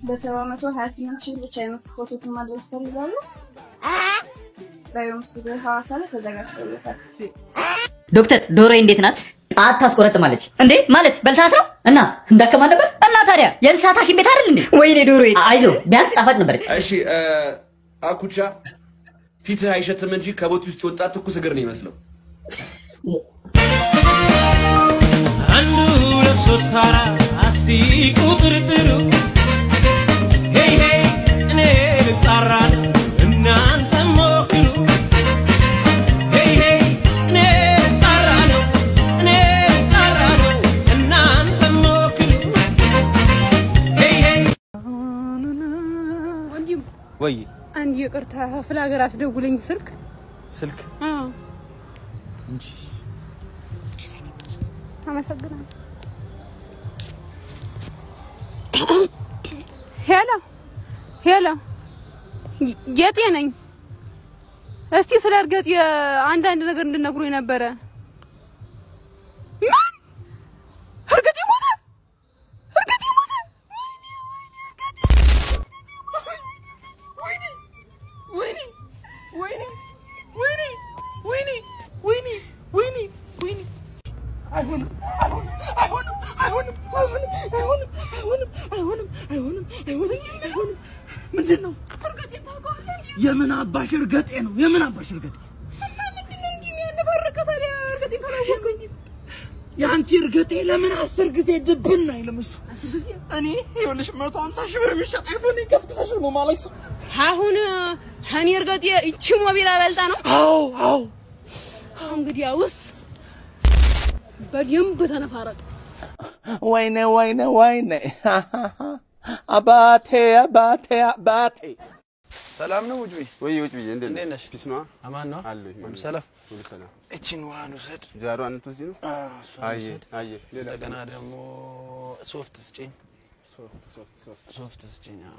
በሰባ መቶ ሀያ ስምንት ሺህ ብቻ የመስክ ፎቶትን ማድረግ ይፈልጋሉ? በዮም ስቱዲዮ ሐዋሳ ላይ ተዘጋጅቶለታል። ዶክተር ዶሮዬ እንዴት ናት? ጣት ታስቆረጥማለች እንዴ? ማለት በልታት ነው እና እንዳከማ ነበር እና ታዲያ የእንስሳት ሐኪም ቤት አይደል እንዴ? ወይኔ ዶሮዬ፣ አይዞ ቢያንስ ጣፋጭ ነበረች። እሺ አኩቻ ፊትህ አይሸትም እንጂ ከቦት ውስጥ የወጣ ትኩስ እግር ነው ይመስለው። አንዱ ሁለት ሶስት አራት አስቲ ቁጥር ጥሩ ሄይ ሄይ እኔ ልጣራለሁ እናንተ ሞክሩ ሄይ ሄይ እኔ ልጣራለሁ እኔ ልጣራለሁ እናንተ ሞክሩ ሄይ ሄይ ወይ አንድ ይቅርታ ክፍለ ሀገር አስደውለኝ ስልክ ስልክ አዎ እንጂ አመሰግናለሁ ሄሎ ሄሎ ጌጤ ነኝ እስቲ ስለ እርገጥ አንዳንድ ነገር እንድነግሩኝ ነበረ ምን እርገጤ ሞተ እርገጤ ሞተ ወይኔ ወይኔ ወይኔ ወይኔ ወይኔ ወይኔ ወይኔ ወይኔ አይሆንም አይሆንም አይሆንም አይሆንም አይሆንም አይሆንም አይሆንም አይሆንም አይሆንም አይሆንም አይሆንም ምንድን ነው እርገጤ ታውቀዋለህ የምን አባሽ እርገጤ ነው የምን አባሽ እርገጤ እና ምንድን ነው እንዲህ የሚያነባረቀ ታዲያ እርገጤ ካላወቀኝ የአንቺ እርገጤ ለምን አስር ጊዜ ድብን አይልም እሱ እኔ ይኸውልሽ መቶ ሀምሳ ሺህ ብር የሚሸጥ አይፎን ከስክሰሽ ነው ማለት ሰው አሁን እኔ እርገጤ ይቺ ሞቢል አበልጣ ነው አዎ አዎ እንግዲያውስ በደንብ ተነፋረቅ ወይኔ ወይኔ ወይኔ አባቴ አባቴ አባቴ ሰላም ነው ውጭ ወይ ውጭ ብዬ እንዴት እንዴት ነሽ? ፒስ ነዋ አማን ነው አለሁ ሁሉ ሰላም ሁሉ ሰላም። እቺን ውሃን ውሰድ ጃሮ አንተ ነው አየ አየ ሌላ እንደገና ደግሞ ሶፍት ስጭኝ ሶፍት ሶፍት ሶፍት ሶፍት ስጭኝ አዎ።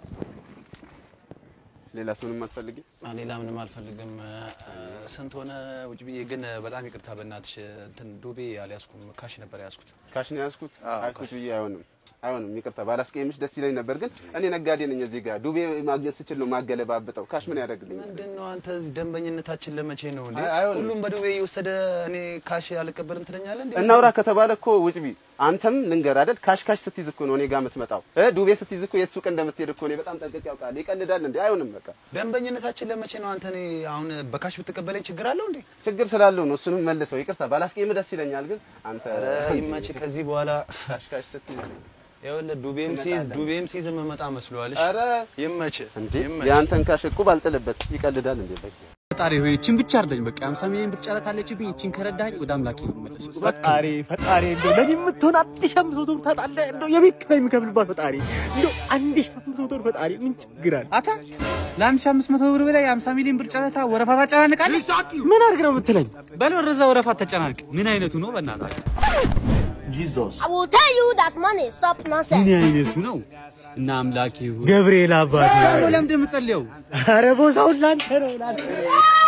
ሌላ ሰውንም አትፈልጊም? አዎ፣ ሌላ ምንም አልፈልግም እ፣ ስንት ሆነ ውጭ ብዬ ግን በጣም ይቅርታ በእናትሽ እንትን ዱቤ አልያዝኩም ካሽ ነበር ያዝኩት ካሽ ነው ያዝኩት። አዎ፣ አልኩት ብዬ አይሆንም አይሆንም፣ ይቅርታ ባላስቀየምሽ ደስ ይለኝ ነበር፣ ግን እኔ ነጋዴ ነኝ። እዚህ ጋር ዱቤ ማግኘት ስችል ነው ማገለባብጠው። ካሽ ምን ያደርግልኛል? ምንድን ነው አንተ እዚህ ደንበኝነታችን ለመቼ ነው እንዴ? አይ- አይሆንም። ሁሉም በዱቤ እየወሰደ እኔ ካሽ አልቀበልም ትለኛለህ እንዴ? እናውራ ከተባለ እኮ ውጭ ቢ አንተም ልንገር አይደል ካሽ ካሽ ስትይዝ እኮ ነው እኔ ጋር የምትመጣው እ ዱቤ ስትይዝ እኮ የት ሱቅ እንደምትሄድ እኮ እኔ በጣም ጠንቅቄ ያውቃል። ይቀልዳል እንዴ? አይሆንም በቃ ደንበኝነታችን ለመቼ ነው? አንተ እኔ አሁን በካሽ ብትቀበለኝ ችግር አለው እንዴ? ችግር ስላለው ነው። እሱንም መልሰው ይቅርታ ባላስቀየምህ ደስ ይለኛል፣ ግን አንተ ኧረ ይመችህ። ከዚህ በኋላ ካሽ ካሽ ስትይዝ ይኸውልህ ዱቤም ሲይዝ ዱቤም ሲይዝ የምመጣ መስሎሃል? እሺ? ኧረ ይመችህ እንዴ ይመችህ። የአንተን ካሽ እቁብ አልጥልበት። ይቀልዳል እንዴ በጊዜ ፈጣሪ ሆይ እቺን ብቻ አርደኝ። በቃ 50 ሚሊዮን ብር ጨረታ አለችብኝ። እቺን ከረዳኝ ወደ አምላኬ ነው የምመለሰው። ፈጣሪ ፈጣሪ እንደው ለኔ የምትሆን አንድ ሺህ አምስት መቶ ብር ታጣለህ። እንደው የቤት ኪራይ የምከፍልባት ፈጣሪ እንደው አንድ ሺህ አምስት መቶ ብር ፈጣሪ ምን ችግር አለ? አታ ለ1500 ብር በላይ 50 ሚሊዮን ብር ጨረታ ወረፋ ታጨናንቃለህ። ምን አድርግ ነው የምትለኝ? በል ወደዛ ወረፋ ተጨናንቅ። ምን አይነቱ ነው በእናታችሁ? ጂዞስ I will tell you that money stop nonsense. ምን አይነቱ ነው? እና አምላኬ ሆይ ገብርኤል አባቴ ደግሞ ለምንድን ነው የምጸልየው? ኧረ ቦታውን ላንተ ነው ላንተ ነው።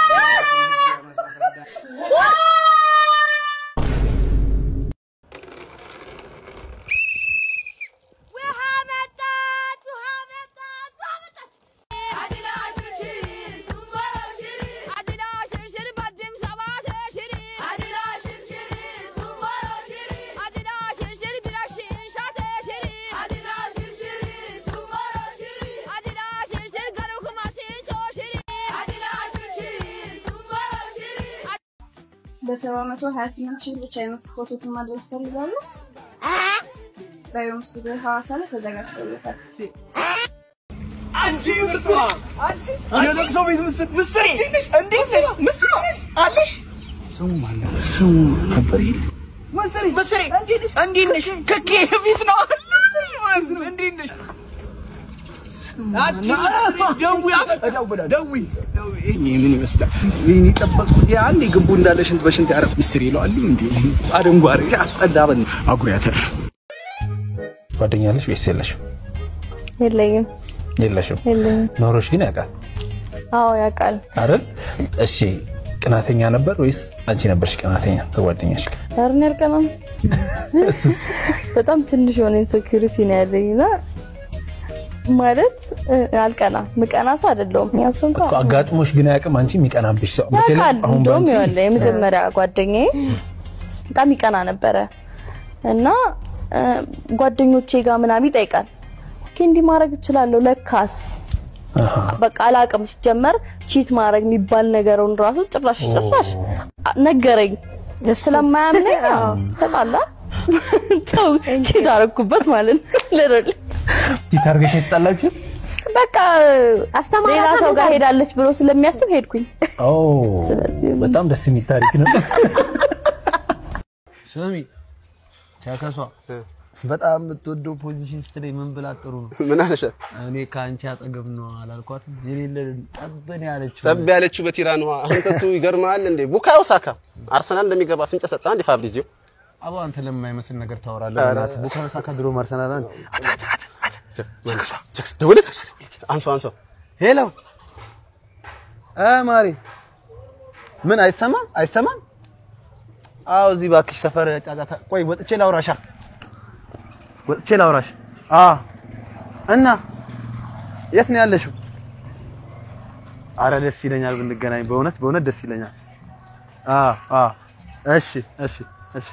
በሰባ መቶ ሀያ ስምንት ሺህ ብቻ የመስክ ፎቶትን ማድረግ ይፈልጋሉ? በዮም ስቱዲዮ ሐዋሳ ላይ ተዘጋጅቶለታል። አንቺ ምርቷ አንቺ የለቅሶ ቤት ምስል ምስሪ እንዴት ነሽ? ምስሪ አለሽ? ስሙ ማን ነው? ስሙ ነበር ይል ምስሪ ምስሪ እንዴት ነሽ? ክኬ ቢስ ነው እንዴት ነሽ? አንቺ ደዊ ደዊ ምን ይመስላል? ምን ይጠበቅኩት አንዴ ግቡ እንዳለ ሽንት በሽንት ያረፍ ምስሪ ይለዋል እንዴ አደንጓሬ ሲያስጠላ በን አጉሪያተር ጓደኛለሽ ወይስ የለሽም? የለኝም የለሽም። የለኝም። ኖሮሽ ግን ያውቃል አዎ ያውቃል። አይደል? እሺ ቅናተኛ ነበር ወይስ አንቺ ነበርሽ ቅናተኛ ከጓደኛሽ? ዳርን ያልቀናም በጣም ትንሽ የሆነ ኢንሴኪሪቲ ነው ያለኝ እና ማለት እ፣ አልቀና ምቀና ሰው አይደለሁም። ያንስ እንኳን እኮ አጋጥሞሽ ግን አያውቅም አንቺ የሚቀናብሽ ሰው በተለይ ያውቃል። አሁን እንደውም ባንቺ ይኸውልህ የመጀመሪያ ጓደኛዬ በጣም ይቀና ነበረ እና እ፣ ጓደኞቼ ጋር ምናምን ይጠይቃል። ኦኬ እንዲህ ማድረግ እችላለሁ ለካስ በቃ አላቅም። ሲጀመር ቺት ማድረግ የሚባል ነገሩን ራሱ ጭራሽ ጭራሽ ነገረኝ። ስለማያምነኝ አዎ፣ ተጣላ ሰው ቺት አደረኩበት ማለት ነው። ልረል ፊት አድርገሽ የተጣላችሁ በቃ ሌላ ሰው ጋር ሄዳለች ብሎ ስለሚያስብ ሄድኩኝ። ኦ በጣም ደስ የሚል ታሪክ ነው። ስሚ ቸከሷ በጣም የምትወደው ፖዚሽን ስትለኝ ምን ብላ ጥሩ ነው? ምን አለሽ? እኔ ከአንቺ አጠገብ ነው አላልኳት? የሌለ ጠብን ያለችው ጠብ ያለችው በቲራን ውሃ አንተ እሱ ይገርምሃል እንዴ ቡካዮ ሳካ አርሰናል እንደሚገባ ፍንጭ ሰጠ አንዴ ፋብሪዚዮ አቦ አንተ ለማይመስል ነገር ታወራለህ። ኧረ። በእናትህ ቡካዮ ሳካ ድሮ አርሰናል አንድ ደውለት አንሶ አንሶ ሄሎ እ ማሪ ምን አይሰማም አይሰማም? አዎ እዚህ እባክሽ ሰፈር ጫጫታ። ቆይ ወጥቼ ላውራሻ ወጥቼ ላውራሽ። አ እና የት ነው ያለሽው? አረ ደስ ይለኛል ብንገናኝ፣ በእውነት በእውነት ደስ ይለኛል። አ አ እሺ እሺ እሺ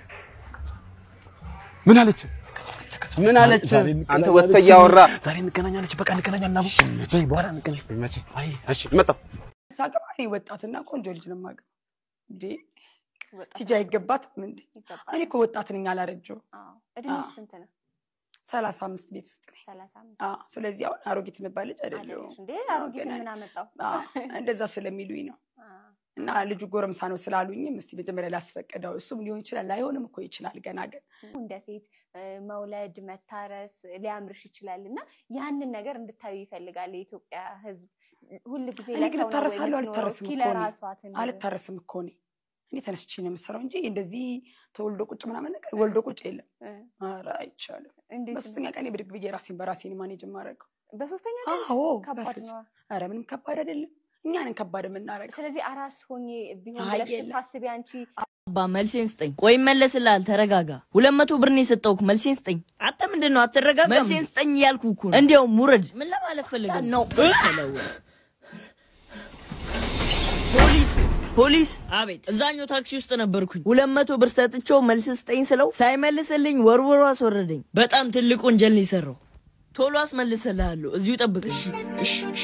ምን አለች? ምን አለች? አንተ ወጥተህ እያወራ ዛሬ እንገናኛለች። በቃ እንገናኛለን። አቡ መቼ በኋላ እንገናኝ። መቼ? አይ እሺ መጣሁ። ሳገባ እኔ ወጣትና ቆንጆ ልጅ ነው የማገባው። እንዴ ቲጂ አይገባትም እንዴ? እኔ እኮ ወጣት ነኝ አላረጀሁም። እድሜሽ ስንት ነው? ሰላሳ አምስት ቤት ውስጥ ነኝ። ሰላሳ አምስት አዎ፣ ስለዚህ አሁን አሮጊት የምባል ልጅ አይደለሁም። እንዴ አሮጊት ምን አመጣው? አዎ፣ እንደዛ ስለሚሉኝ ነው። እና ልጁ ጎረምሳ ነው ስላሉኝም እስቲ መጀመሪያ ላስፈቅደው። እሱም ሊሆን ይችላል ላይሆንም እኮ ይችላል ገና ግን እንደ ሴት እ፣ መውለድ መታረስ ሊያምርሽ ይችላል እና ያንን ነገር እንድታዩ ይፈልጋል የኢትዮጵያ ሕዝብ ሁል ጊዜ እኔ ግን ለሰው ነው ወይ እታረሳለሁ የምትኖረው? አልታረስም እስኪ እኮ እኔ። ለራሷ ትኑር። አልታረስም እኮ እኔ እኔ ተነስቼ ነው የምሰራው እንጂ እንደዚህ ተወልዶ ቁጭ ምናምን ነገር ወልዶ ቁጭ የለም። ኧረ አይቻልም። እንዴት ነው? በሶስተኛ ቀን ብድግ ብዬ ራሴን በራሴን ማኔጅ የማደርገው በሶስተኛ ቀን አዎ፣ ከባድ በፍጹም። ነው። ኧረ ምንም ከባድ አይደለም። እኛንን ከባድ የምናደርገው ስለዚህ አራስ ሆኜ ቢሆን አይ ብለሽ የለም። ስታስቢ አንቺ አባ መልሴን ስጠኝ። ቆይ መለስልሃል፣ ተረጋጋ። ሁለት መቶ ብር ነው የሰጠውክ። መልሴን ስጠኝ። አንተ ምንድን ነው አትረጋጋም? መልሴን ስጠኝ እያልኩ እኮ ነው። እንዲያውም ውረድ። ምን ለማለት ፈልገህ ነው? ፖሊስ ፖሊስ! አቤት። እዛኛው ታክሲ ውስጥ ነበርኩኝ። ሁለት መቶ ብር ሰጥቼው መልስ ስጠኝ ስለው ሳይመልስልኝ ወርውሮ አስወረደኝ። በጣም ትልቅ ወንጀል ነው የሰራው። ቶሎ አስመልስልሃለሁ። እዚሁ ጠብቅ። እሺ፣ እሺ፣ እሺ።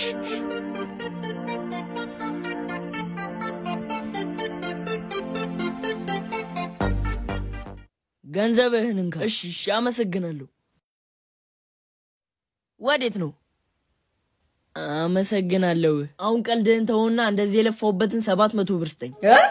ገንዘብህን እንካ። እሺ፣ እሺ፣ አመሰግናለሁ። ወዴት ነው? አመሰግናለሁ። አሁን ቀልድህን ተውና እንደዚህ የለፋሁበትን ሰባት መቶ ብር ስጠኝ።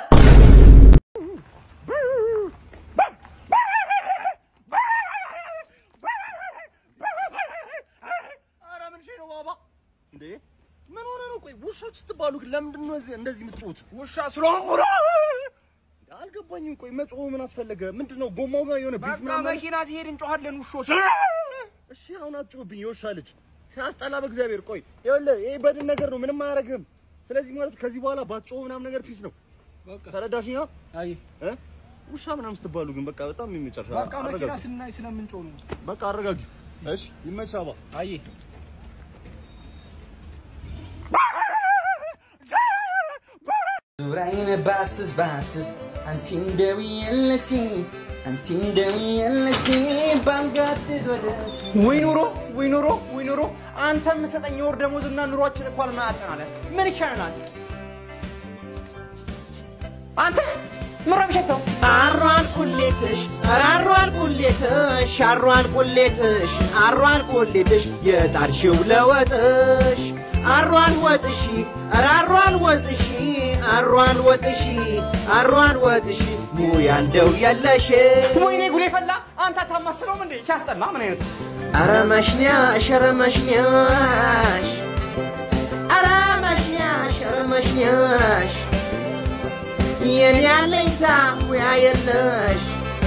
ኧረ ምን ሺህ ነው ባባ? እንዴ ምን ሆነ ነው? ቆይ ውሾች ስትባሉ ግን ለምንድን ነው እዚህ- እንደዚህ የምትጮሁት? ውሻ ስለሆንኩ ነው። አልገባኝም። ቆይ መጮሁ ምን አስፈለገ? ምንድን ነው ጎማው ጋር የሆነ ቢፍ በቃ ምናምን? መኪና ሲሄድ እንጮኋለን ውሾች። እሺ አሁን አትጮህብኝ የውሻ ልጅ ሲያስጠላ። በእግዚአብሔር ቆይ ይኸውልህ ይሄ በድን ነገር ነው፣ ምንም አያደርግህም። ስለዚህ ማለት ከዚህ በኋላ ባትጮህ ምናምን ነገር ፒስ ነው። ተረዳሽኛ? አይ እ ውሻ ምናምን ስትባሉ ግን በቃ በጣም የሚመጨረሻ በቃ መኪና ስናይ ስለምንጮህ ነው። በቃ አረጋጊ። እሺ ይመችህ አባ። አይ ዙራይነ ባስስ ባስስ አንቲ እንደዊ የለሽ አንቲ እንደዊ የለሽ ባንጋት ወደሽ ወይ ኑሮ ወይ ኑሮ ወይ ኑሮ አንተ የምሰጠኝ የወር ደሞዝና ኑሯችን እኮ አልማያጠናለን። ምን ይሻለናል? አንተ ምሮ ቢሸተው አሯን ቁሌትሽ አሯን ቁሌትሽ አሯን ቁሌትሽ አሯን ቁሌትሽ የጣርሽው ለወጥሽ አሯን ወጥሺ አሯን ወጥሺ አሯን ወጥሺ አሯን ወጥሺ ሙያ እንደው የለሽ ወይኔ ጉዴ ፈላ። አንተ አታማስለውም እንዴ? ሲያስጠላ ምን አይነቱ አረ መሽኛሽ አረ መሽኛሽ አረ መሽኛሽ አረ መሽኛሽ የኔ ያለኝታ ሙያ የለሽ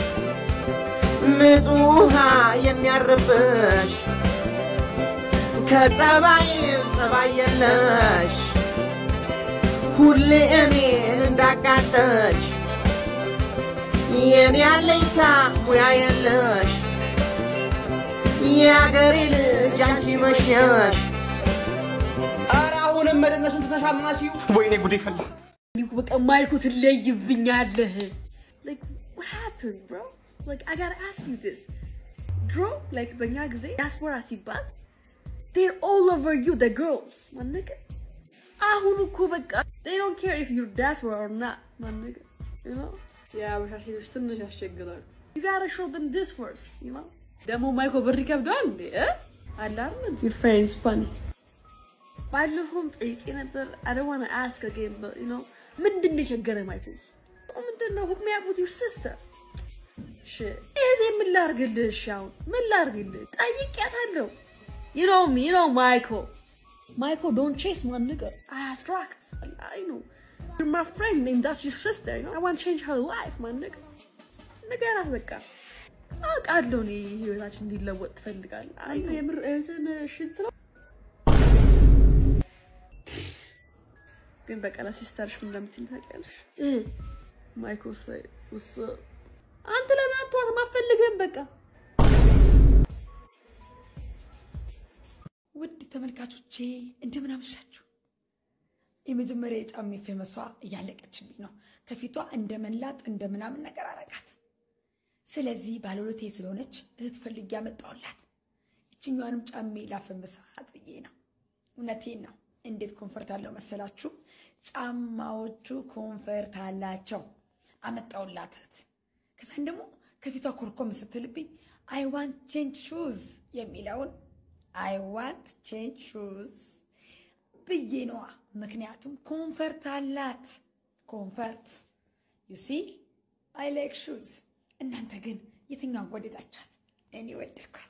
ንጹህ ውሃ የሚያርብሽ ከጸባይም ጸባይ የለሽ ሁሌ እኔን እንዳቃጠሽ የኔ ያለኝታ ሙያ የለሽ የአገሬ ልጅ ያንቺ መሽነሽ ኧረ አሁንም መደነሱን ትተሻማሲው ወይኔ ጉዴ ፈላ በቃ ማይኩ ትለይብኛለህ like what happened bro like i gotta ask you this ድሮ like በእኛ ጊዜ ዲያስፖራ ሲባል they're all over you the girls ማነገ አሁን እኮ በቃ they don't care if you're diaspora or not ማነገ you know የአበሻ ሴቶች ትንሽ ያስቸግራሉ you gotta show them this first you know ደግሞ ማይኮ ብር ይከብደዋል እንዴ እ? አለ አይደል your friend is funny ባለፈውም ጠይቄ ነበር I don't wanna ask again but you know ምንድን ነው የቸገረ ማይኮ ምንድን ነው hook me up with your sister shit እህቴ ምን ላድርግልህ እሺ አሁን ምን ላድርግልህ ጠይቄያታለሁ you know me you know Michael Michael don't chase my nigga I attract I know you're my friend and that's your sister you know I want to change her life my nigga ንገራት በቃ አውቃለሁ እኔ ህይወታችን እንዲለወጥ ትፈልጋለህ አንተ የምር እህትን ሽንት ነው ግን በቃ ለሲስተርሽ ምን እንደምትል ታውቂያለሽ? ማይክ ወሰ- ወሰ- አንተ ለምን አትተዋትም? አትፈልግም በቃ ውድ ተመልካቾቼ እንደምን አመሻችሁ። የመጀመሪያ የጫሜ ፌመሷ እያለቀችብኝ ነው። ከፊቷ እንደ መላጥ እንደ ምናምን ነገር አረጋት። ስለዚህ ባለሁለቴ ስለሆነች እህት ፈልጌ ያመጣሁላት ይችኛዋንም ጫሜ ላፈምሳት ብዬ ነው። እውነቴን ነው። እንዴት ኮንፈርት አለው መሰላችሁ? ጫማዎቹ ኮንፈርት አላቸው። አመጣሁላት እህት። ከዛን ደግሞ ከፊቷ ኮርኮም ስትልብኝ አይ ዋንት ቼንጅ ሹዝ የሚለውን አይ ዋንት ቼንጅ ሹዝ ብዬ ነዋ። ምክንያቱም ኮንፈርት አላት። ኮንፈርት ዩ ሲ አይ ላይክ ሹዝ። እናንተ ግን የትኛዋን ወደዳችኋት? እኔ ወደድኳት።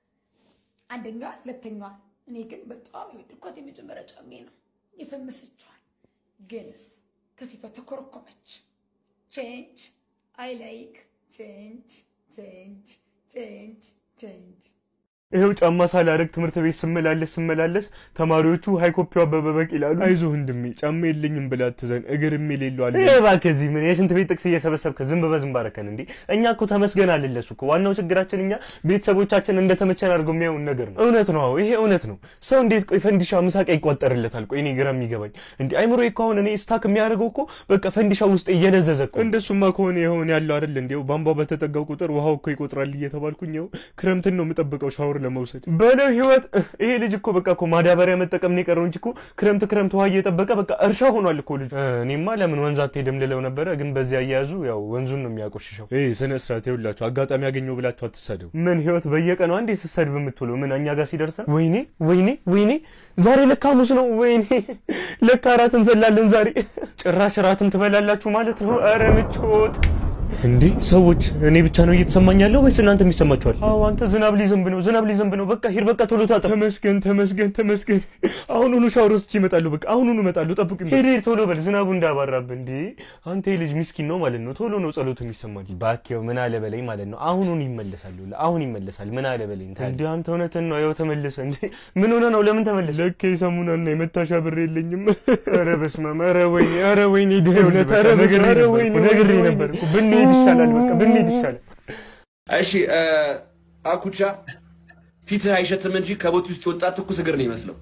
አንደኛዋ፣ ሁለተኛዋ። እኔ ግን በጣም የወደድኳት የመጀመሪያ ጫሜ ነው። የፈመሰችዋል ግንስ ከፊቷ ተኮረኮመች። ቼንጅ አይ ላይክ ቼንጅ ቼንጅ ቼንጅ ቼንጅ ይኸው ጫማ ሳላረግ ትምህርት ቤት ስመላለስ ስመላለስ ተማሪዎቹ ሃይኮፒው አበበ በቅ ይላሉ። አይዞህ ወንድሜ ጫማ የለኝም ብላ አትዘን እግር የሌለው አለ። ይሄ እባክህ እዚህ ምን የሽንት ቤት ጥቅስ እየሰበሰብክ ዝም በዝም ባረከን እንዴ? እኛ እኮ ተመስገን አልለሱ እኮ ዋናው ችግራችን እኛ ቤተሰቦቻችን እንደተመቸን አድርገው የሚያዩን ነገር ነው። እውነት ነው። አዎ ይሄ እውነት ነው። ሰው እንዴት ቆይ ፈንዲሻ ምሳቃ ይቋጠርለታል? ቆይ እኔ ግራ የሚገባኝ እንዴ አይምሮ እኮ አሁን እኔ ስታክ የሚያደርገው እኮ በቃ ፈንዲሻ ውስጥ እየለዘዘ እኮ። እንደሱማ ከሆነ የሆነ ያለው አይደል እንዴው ቧንቧ በተጠጋው ቁጥር ውሃው እኮ ይቆጥራል እየተባልኩኝ ይኸው ክረምትን ነው የምጠብቀው ሻወር ለመውሰድ በለው ህይወት። ይሄ ልጅ እኮ በቃ እኮ ማዳበሪያ መጠቀም ነው የቀረው እንጂ እኮ ክረምት ክረምት ውሃ እየጠበቀ በቃ እርሻ ሆኗል እኮ ልጁ። እኔማ ለምን ወንዝ አትሄድም ልለው ነበረ፣ ግን በዚህ አያያዙ ያው ወንዙን ነው የሚያቆሽሸው። ይሄ ስነ ስርዓት ይኸውላችሁ፣ አጋጣሚ ያገኘው ብላችሁ አትሳደቡ። ምን ህይወት በየቀኑ አንዴ ስትሰድብ የምትውለው ምን እኛ ጋር ሲደርስ ነው? ወይኔ ወይኔ ወይኔ ዛሬ ለካ ሐሙስ ነው። ወይኔ ለካ እራት እንዘላለን ዛሬ። ጭራሽ እራትም ትበላላችሁ ማለት ነው። ኧረ ምቾት እንዴ ሰዎች፣ እኔ ብቻ ነው እየተሰማኝ ያለው ወይስ እናንተ የሚሰማችኋል? አዎ አንተ ዝናብ ሊዘንብ ነው፣ ዝናብ ሊዘንብ ነው። በቃ ሂድ፣ በቃ ቶሎ ታጠብ። ተመስገን፣ ተመስገን፣ ተመስገን። አሁኑኑ ሻወር ወስጄ እመጣለሁ። በቃ አሁኑኑ እመጣለሁ፣ ጠብቁኝ። ሂድ፣ ሂድ፣ ቶሎ በል፣ ዝናቡ እንዳባራብህ። እንዴ አንተ ይህ ልጅ ምስኪን ነው ማለት ነው። ቶሎ ነው ጸሎቱ የሚሰማኝ። ባኬው ምን አለ በለኝ ማለት ነው። አሁኑን ይመለሳሉ፣ አሁን ይመለሳል። ምን አለ በለኝ። እንዴ አንተ እውነትን ነው። ያው ተመለሰ። እንዴ ምን ሆነ ነው? ለምን ተመለሰ? ለካ የሰሙናና የመታሻ ብር የለኝም። ኧረ በስመ አብ! ኧረ ወይኔ! ኧረ ወይኔ! ድህነት! ኧረ በስመ አብ! ኧረ ወይኔ! ነግሬ ነበር እኮ ብንሄድ ይሻላል። በቃ ብንሄድ ይሻላል። እሺ አኩቻ ፊትህ አይሸትም እንጂ ከቦት ውስጥ የወጣ ትኩስ እግር ነው ይመስለው።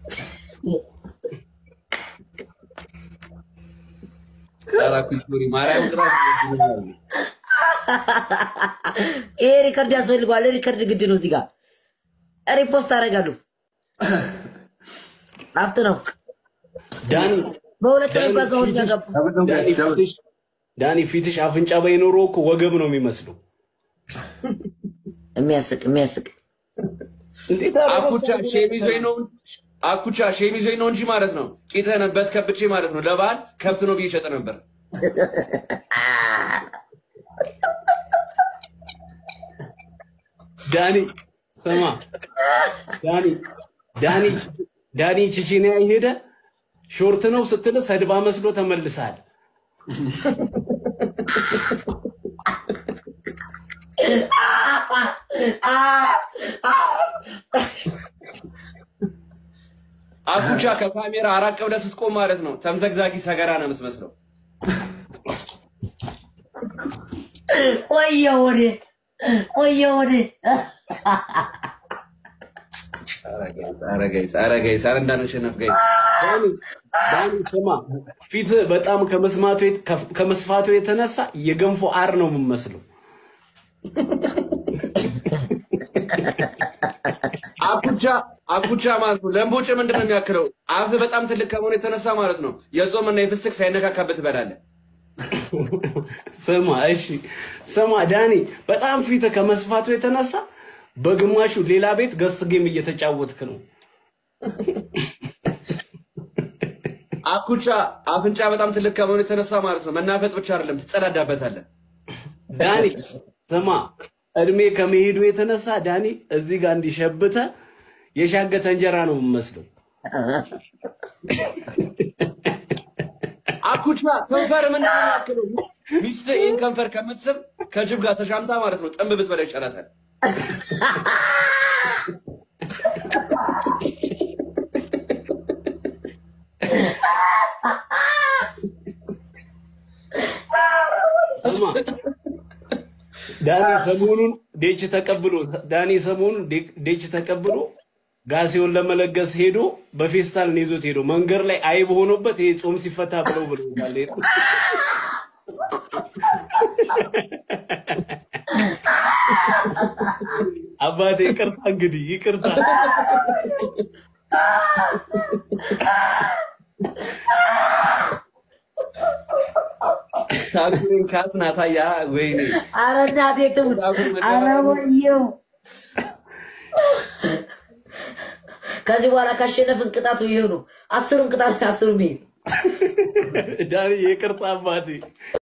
ኧረ አኩች ሶሪ ማርያም ቅጣት ይሄ ሪከርድ ያስፈልገዋል። ሪከርድ ግድ ነው። እዚህ ጋር ሪፖስት አደርጋለሁ። አፍት ነው ዳኒ በሁለት ነው የሚጓዘው። እኛ ገቡ ዳኒ ፊትሽ ዳኒ ፊትሽ አፍንጫ ባይኖረው እኮ ወገብ ነው የሚመስለው። የሚያስቅ የሚያስቅ አኩቻ ሼም ይዞኝ ነው አኩቻ ሼም ይዞኝ ነው እንጂ ማለት ነው ቂጥህን በት ከብቼ ማለት ነው ለበዓል ከብት ነው ብዬ እሸጥ ነበር። ዳኒ ስማ ዳኒ ዳኒ ዳኒ ቼቼንያ ሄደ ሾርት ነው ስትል ሰድባ መስሎ ተመልሰሃል። አኩቻ ከካሜራ አራቅ ብለህ ስትቆም ማለት ነው ተምዘግዛጊ ሰገራ ነው የምትመስለው። ወየ ወዴ ወየ ወዴ ኧረ ጋይስ ኧረ ጋይስ ኧረ እንዳንሸነፍ ጋይስ ዳኒ ዳኒ ስማ ፊት በጣም ከመስማቱ የት- ከፍ- ከመስፋቱ የተነሳ የገንፎ አር ነው የምመስለው። አኩቻ አኩቻ ማለት ነው። ለምቦጭ ምንድን ነው የሚያክለው? አፍ በጣም ትልቅ ከመሆኑ የተነሳ ማለት ነው የጾምና የፍስክ ሳይነካካበት ትበላለህ። ስማ እሺ ስማ ዳኒ በጣም ፊት ከመስፋቱ የተነሳ በግማሹ ሌላ ቤት ገስ ጌም እየተጫወትክ ነው። አኩቻ አፍንጫ በጣም ትልቅ ከመሆኑ የተነሳ ማለት ነው መናፈጥ ብቻ አይደለም ትጸዳዳበታለህ። ዳኒ ስማ እድሜ ከመሄዱ የተነሳ ዳኒ እዚህ ጋር እንዲሸብተ የሻገተ እንጀራ ነው የምመስለው። አኩቻ ከንፈር ምንድን ነው የሚያክለው? ሚስትህ ይህን ከንፈር ከምትስም ከጅብ ጋር ተሻምታ ማለት ነው ጥንብ ብትበላ ይሻላታል። ስማ ዳኒ ሰሞኑን ዴች ተቀብሎ ዳኒ ሰሞኑን ዴ- ዴች ተቀብሎ ጋሴውን ለመለገስ ሄዶ በፌስታል ነው ይዞት ሄዶ መንገድ ላይ አይብ ሆኖበት ይሄ ጾም ሲፈታ ብለው ብለውታል። አባቴ ይቅርታ፣ እንግዲህ ይቅርታ። ታኩሬን ካስናታያ ወይኔ ኧረ እናቴ ትሙት! ኧረ ወየው! ከዚህ በኋላ ካሸነፍን ቅጣቱ ይሄው ነው። አስሩን ቅጣት አስሩ ሚሄድ ዳኒ ይቅርታ አባቴ።